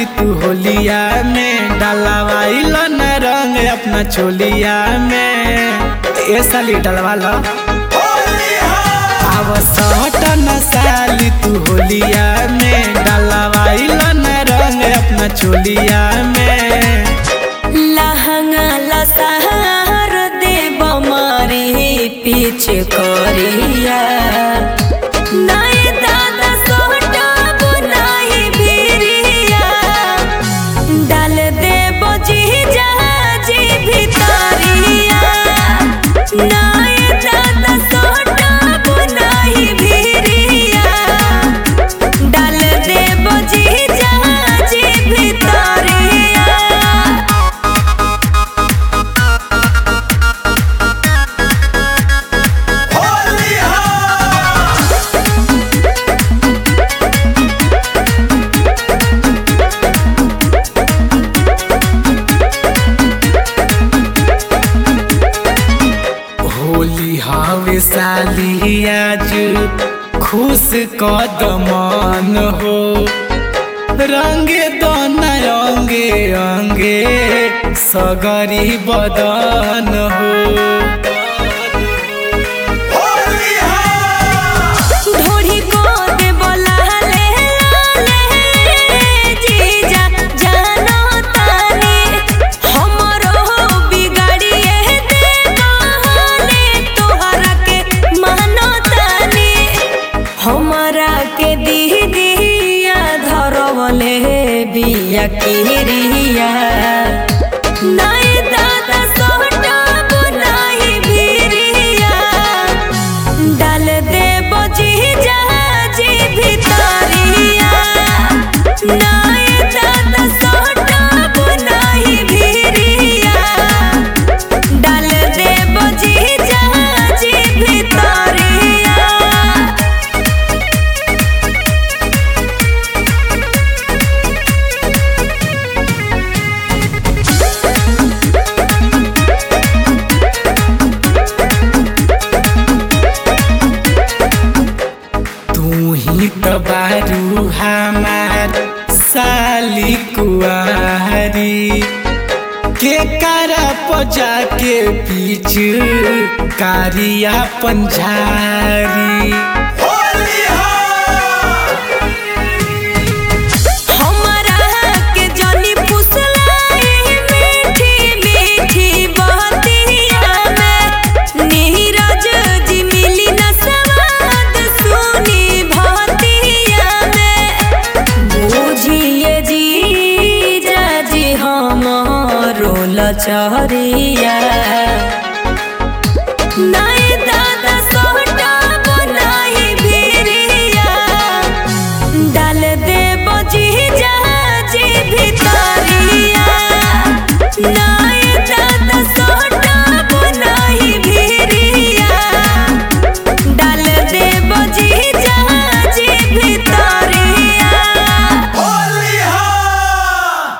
तू होलिया में डलवाइल न रंग अपना चोलिया में ए साली डलवा लो अब सट न साली तू होलिया में डलवाइल न रंग अपना चोलिया में लहंगा लसहार देव मारी पीछे करिया नए दादा सोटब नहीं भिरिया डाल देव जी जहाजी भितरिया नए दादा सोटब नहीं भिरिया डाल देव जी जहाजी भितरिया होली हवे साली आज खुश कदमन हो रंगे दोना अंगे अंगे सगरी बदन हो ढोढ़ी को दे बोला ले ले जीजा जानो तानी हमरो बिगाड़िए दे कहले तोहरा के मानो तानी हमरा के दीदिया धरवले बिया किरिया नए दादा सोटब नहीं भिरिया डाल देव जी जहाजी भितरिया नए दादा सोटब नहीं भिरिया डाल देव जी जहाजी भितरिया तू ही तो बारू हमार साली कुआरी के कारा पजा के पीछ कारिया पंझारी हमरा के जनी पुसलाई मीठी मीठी बहतिया में नीरज जी मिली न सवाद सुनी भतिया में बुझिए जी जाजी हमरो लचरिया ना